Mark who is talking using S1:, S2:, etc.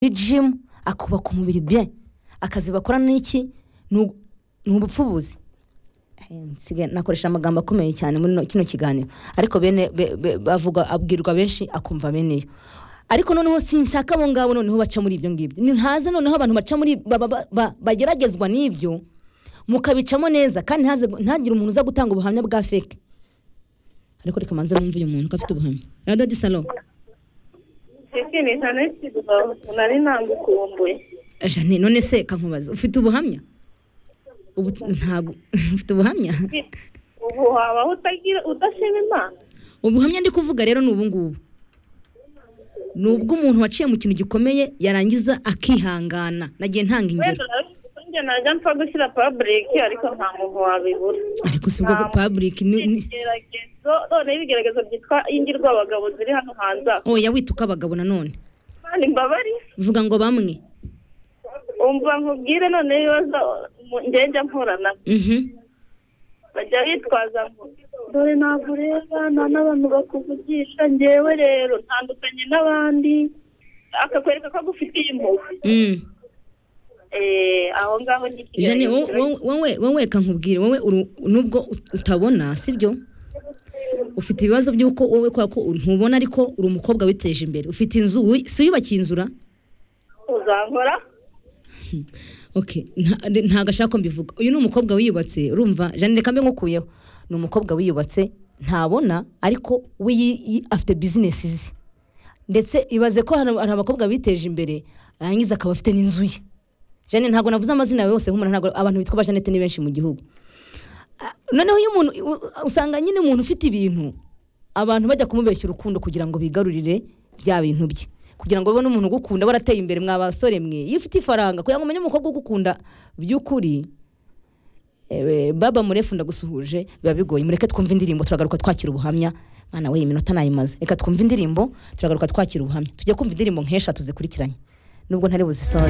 S1: muri jimu akubaka umubiri be akazi bakora n'iki ni ubupfubuzi nakoresha amagambo akomeye cyane muri kino kiganiro ariko bene bavuga abwirwa benshi akumva bene yo ariko noneho sinshaka abo ngabo noneho baca muri ibyo ngibyo ni haze noneho abantu baca muri bageragezwa n'ibyo mukabicamo neza kandi ntagire umuntu uza gutanga ubuhamya bwa feke ariko reka manza bumve uyu muntu ko afite ubuhamya radiyo disalo
S2: nari ntagukumbuye
S1: jane none se kankubaza ufite ubuhamya ntabwo ufite ubuhamya
S2: ubu wabaho udashima imana
S1: ubuhamya ndi kuvuga rero ni ubungubu ni ubw'umuntu waciye mu kintu gikomeye yarangiza akihangana nagiye ntanga ingero
S2: njye najya mpfa gushyira paburike ariko nta muntu wabibura
S1: ariko si ubwo paburike ni
S2: ibigeragezo noneho ibigeragezo byitwa ingirwabagabo ziri hano hanze
S1: aho oya wituka abagabo nanone
S2: kandi mbabari
S1: vuga ngo bamwe
S2: umva nkubwire none ibibazo njya mpura nabyo bajya bitwaza ngo dore ntabwo ureba nta n'abantu bakuvugisha ngewe rero ntandukanye n'abandi akakwereka ko agufitiye impuhwe aho ngaho ni
S1: jane wowe wowe kankubwire wowe nubwo utabona sibyo ufite ibibazo by'uko wowe kubera ko ntubona ariko uri umukobwa witeje imbere ufite inzu si uyubakiye inzura
S2: uzankora
S1: ntabwo ashaka ko mbivuga uyu ni umukobwa wiyubatse urumva jane reka mbe nkukuyeho ni umukobwa wiyubatse ntabona ariko we afite bizinesi ze ndetse ibaze ko hari abakobwa biteje imbere yarangiza akaba afite n'inzu ye jane ntabwo navuze amazina yawe yose nk'umuntu ntabwo abantu bitwa ba janete ni benshi mu gihugu noneho iyo umuntu usanga nyine umuntu ufite ibintu abantu bajya kumubeshya urukundo kugira ngo bigarurire bya bintu bye kugira ngo babone umuntu ugukunda barateye imbere mwa basore mwe iyo ufite ifaranga kugira ngo umenye umukobwa ugukunda by'ukuri baba murefu ndagusuhuje biba bigoye mureke twumve indirimbo turagaruka twakira ubuhamya mwana we iminota nayimaze reka twumve indirimbo turagaruka twakira ubuhamya tujye kumva indirimbo nk'eshatu zikurikiranye nubwo ntari buzisoze